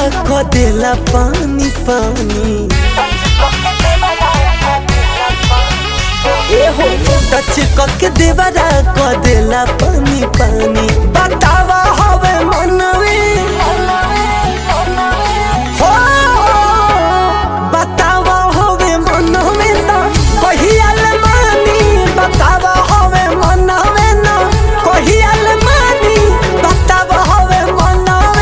क देला पानी पानी एहो टच के देवरा क देला पानी पानी बतावा हवे मनवे हो बतावा हवे मनवे ना कहियाल मानी बतावा हवे मनवे ना कहियाल मानी बतावा हवे मनवे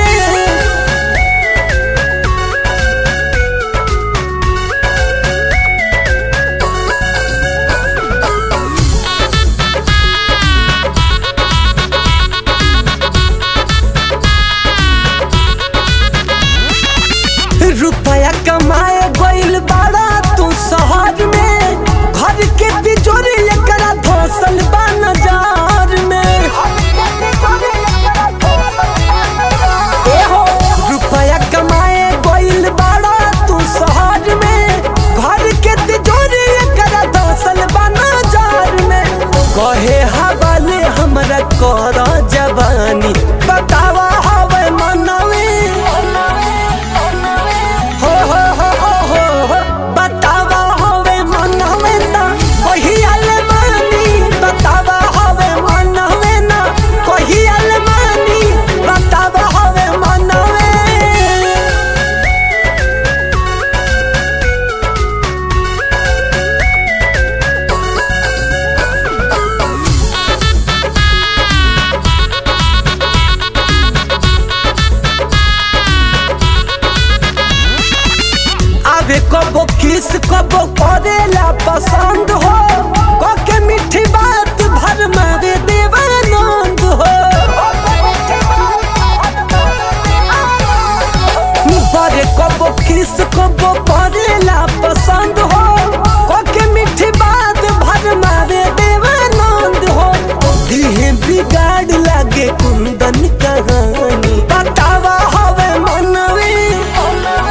रुपया कमाए गइल बाड़ा तू शहर में घर के तिजोरी एकरा धसल बा नजार में एहो रुपया कमाए गइल बाड़ा तू शहर में घर के तिजोरी एकरा धसल बा नजार में कहे हवाले हमरा कर जवानी बतावा हवे मनवे हो हो हो हो हो हो बतावा हवे मनवे ना कहियाल मानी बतावा हवे मनवे ना कहियाल मानी बतावा हवे मनवे आवे कबो किस कबो करेला पसंद हो कके मीठी बात भर मारे देवानंद हो बरे कबो किस कबो करेला पसंद हो कके मीठी बात भर मारे देवानंद हो दिहे बिगाड़ लागे कुंदन कहानी बतावा हवे मनवे हो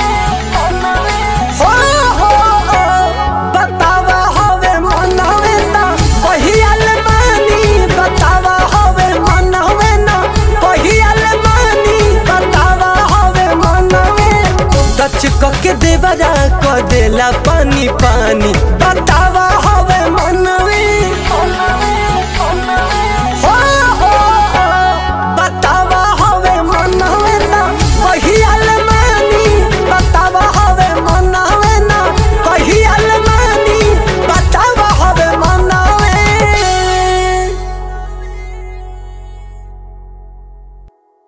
हो हो बतावा हवे मनवे ना कहियाल मानी बतावा हवे मनवे ना कहियाल मानी बतावा हवे मनवे टच के देवरा क देला पानी पानी बतावा हवे मनवे